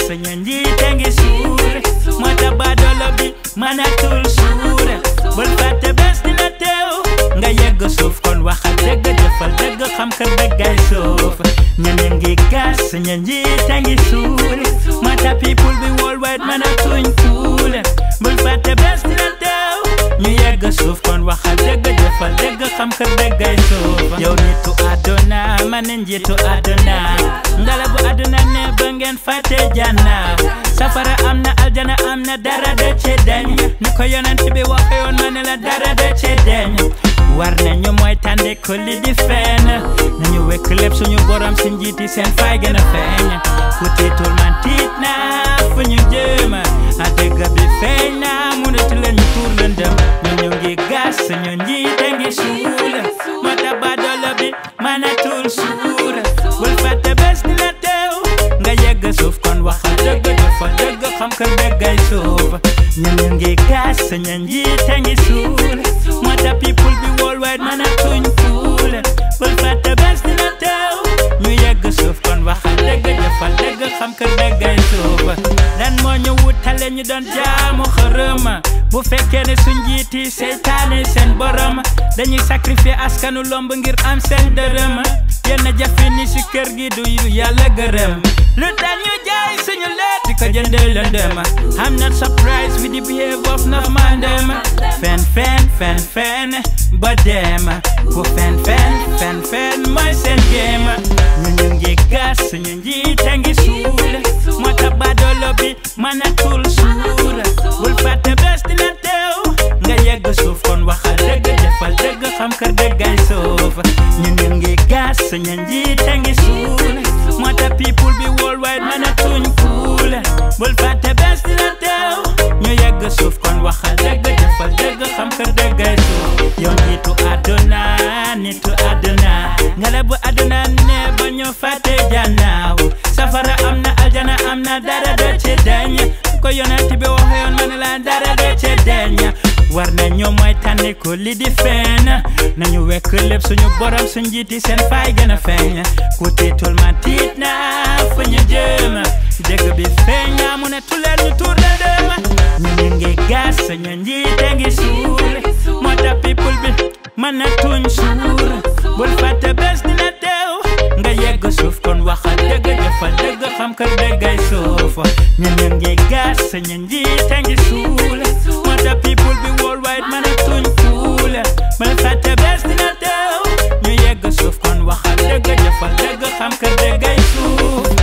suñu njiite ngi suur moo tax baadoolo bi mënatul suur bul fàtte bés dina teew nga yegg suuf kon waxal dëgg jëfal dëgg xam ka dëggay suuf ñun ñu ngi gas suñu njiite ngi suur moo tax people bi worldwide mënatuñ kuul bul fàtte bés dina teew ñu yegg suuf kon waxal dëgg jëfal dëgg xam ka dëggay suuf yow nitu àdduna man njiitu àdduna ngala bu àdduna ne ba ngeen fàtte janna safara am na aljana am na dara de ci deñ ni ko yonent bi waxe yoon ma ne la dara de ci deñ war nañu mooy tànde ko li di fenn nañu wekk lépp suñu borom si njiiti seen fay gën a feeñ ku tiitul man tiit na fu ñu jëm a dëgg bi feeñ na mënatu leen ñu tuur lëndëm ñu ñu ngi gas suñu njiite ngi suul moo tax baadoolo bi mënatul suur bul fàtte bés dina teew nga yegg suuf kon waxal dëgg dafa dëgg xam ka dëggay suuf ñu ñu ngi gas suñu njiite ngi suul moo tax people bi worldwide mënatuñ fuul bul fàtte bés dina teew ñu yegg suuf kon waxal dëgg dafa dëgg xam ka dëggay suuf lan moo ñu wutale ñu doon jaamu xërëm bu fekkee ne suñ njiiti seytaane seen borom dañuy sacrifier askanu lomb ngir am seen dërëm yenn jafe ni si kër gi du yu yàlla gërëm lu tax ñu jaay suñu leet di ko jëndee lëndëm I'm not surprised with the behavior of no man dem fen fen fen fen ba dem ku fen fen fen fen mooy seen game ñu ñu ngi gas suñu njiite ngi suul moo tax baadoolo bi mënatul suur bul fàtte bés dina teew nga yegg suuf kon waxal dëgg jëfal dëgg xam ka dëggay suuf ñu ñu ngi gas suñu njiite ngi suul moo tax people bi worldwide mënatuñ fuul bul fàtte bés dina teew ñu yegg suuf kon waxal dëgg jëfal dëgg xam ka dëggay suuf yow nitu àdduna nitu àdduna ngala bu àdduna ne ba ñu fàtte jannaaw safara am na aljana am na dara do ci deñ ko yonent bi waxe yoon ma ne la dara do ci deñ war nañu mooy tànni ko li di feeñ nañu wekk lépp suñu borom suñ njiiti seen fay gën a feeñ ku tiitul ma tiit na fu ñu jëm dëgg bi feeñ na mu ne tuleer ñu tuur la dem ñu ñu ngi gas suñu njiite ngi suul moo tax people bi mën na tuñ suur bul fàtte bés dina teew nga yegg suuf kon waxal dëgg jëfal dëgg xam ka dëggay suuf ñu ñu ngi gas suñu njiite ngi suul moo tax people bi worldwide mën a tuñ fuul bul fàtte bés dina teew ñu yegg suuf kon waxal dëgg jëfal dëgg xam ka dëggay suuf